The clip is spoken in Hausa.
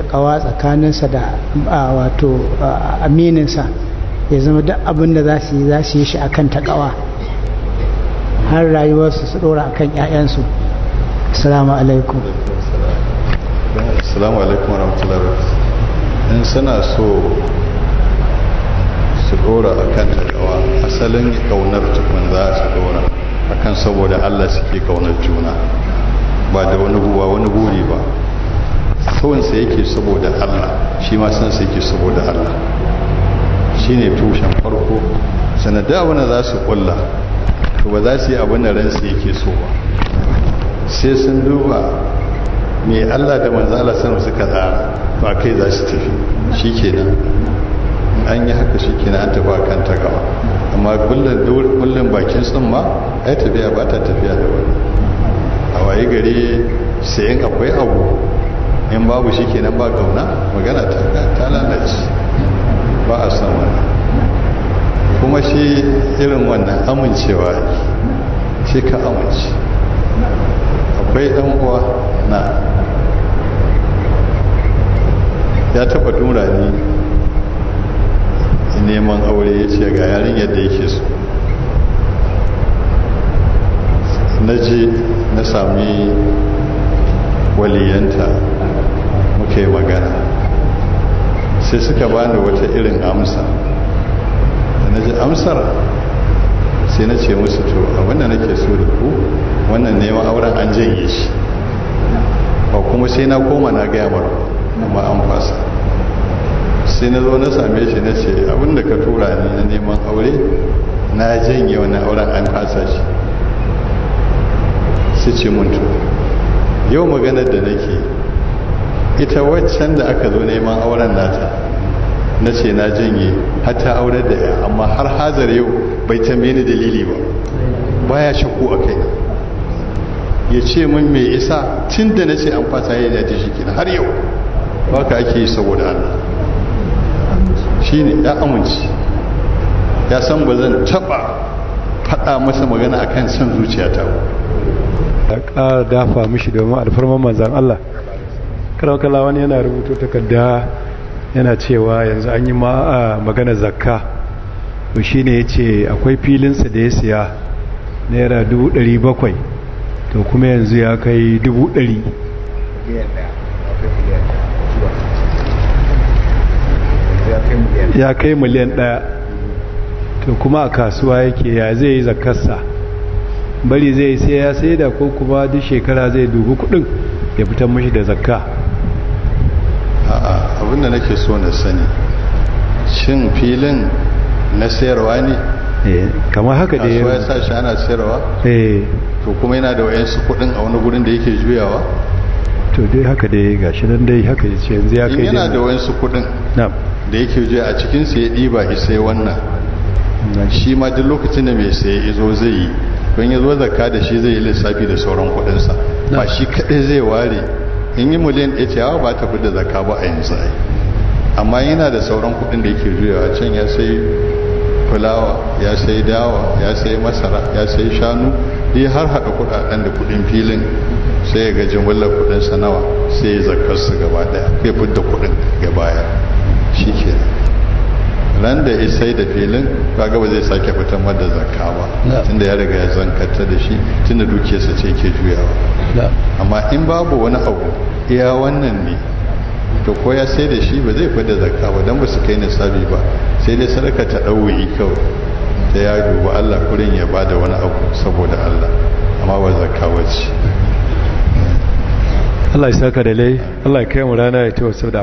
takawa tsakaninsa da wato amininsa ya zama duk abin da za su yi za su yi shi akan takawa har rayuwarsu su dora akan 'ya'yansu assalamu alaikum assalamu alaikum warahmatullahi wabarakatuh in suna so su dora akan takawa asalin kaunar tukun za su dora akan saboda Allah suke kaunar juna ba da wani buwa wani buri ba sawansa yake saboda Allah shi ma sansa yake saboda Allah shi ne tushen farko sanada wani za su kulla to ba za su yi abin da ransu yake so ba sai sun duba mai Allah da manzala sama suka tsara ba kai za su tafi shi kenan an yi haka shi kenan an tafi kan ta gaba amma kullum bakin tsumma ai tafiya ba ta tafiya da wani a waye gari sayan akwai abu in babu shi kenan ba kauna magana ta lalace ba a san wannan kuma shi irin wannan amincewa shi ka amince akwai dan uwa na ya taba tura ni neman aure ya ce ga yarin yadda yake so na je na sami waliyanta muka yi magana sai suka bani wata irin amsa da na ji amsar sai na ce musu to abinda nake so da ku wannan neman auren an janye shi ba kuma sai na koma na gaya mara amma an fasa sai na zo na same shi na ce abinda ka tura ni na neman aure na janye wannan auren an fasa shi sai ce mun to yau maganar da nake ita waccan da aka zo neman auren nata na ce na janye hata aurar da ya amma har hazar yau bai tambaye ni dalili ba baya shakku a kai ya ce min mai isa tun da na ce an fata ya yaji shi kina har yau ba ka ake yi saboda Allah shi ne ya amince ya san ba zan taɓa faɗa masa magana akan son zuciyata ba a ƙara dafa mishi domin alfarman manzan Allah karawakala wani yana rubuto takarda yana cewa yanzu an yi magana zakka to shi ne ya ce akwai filinsa da ya siya naira bakwai to kuma yanzu ya kai ɗari. ya kai miliyan ɗaya to kuma a kasuwa yake ya zai yi zakkarsa bari zai sai ya sai da ko kuma duk shekara zai dubi kudin ya fitar mashi da zakka a'a abinda nake so na sani shin filin na sayarwa ne kamar haka da ya ya sa shi ana sayarwa eh to kuma yana da wayansu kudin a wani gurin da yake juyawa to dai haka da ya gashi nan dai haka ya ce yanzu ya kai yana da wayansu kudin na'am da yake juya a cikin sa ya diba sai wannan shi ma duk lokacin da mai saye izo zai yi don ya zo zakka da shi zai yi lissafi da sauran kudinsa ba shi kadai zai ware in yi miliyan ɗaya cewa ba ta da zakka ba a yanzu ai amma yana da sauran kudin da yake juyawa can ya sai fulawa ya sai dawa ya sai masara ya sai shanu dai har haɗa kudaden da kudin filin sai ya ga jimillar kudin sa nawa sai ya zakkar su gaba daya ya fidda kudin gaba ya shi ke ran da ya sai da filin kaga ba zai sake fitar da zakka ba tunda ya riga ya zankata da shi tunda dukiyarsa ce ke juyawa amma in babu wani abu iya wannan ne to ko ya sai da shi ba zai fada zakka ba don ba su kai nisabi ba sai dai sadaka ta ɗauyi kawai ta ya duba Allah kurin ya bada wani abu saboda Allah amma ba zakka wace Allah ya saka da lai Allah ya kai mu rana ya ce wasu da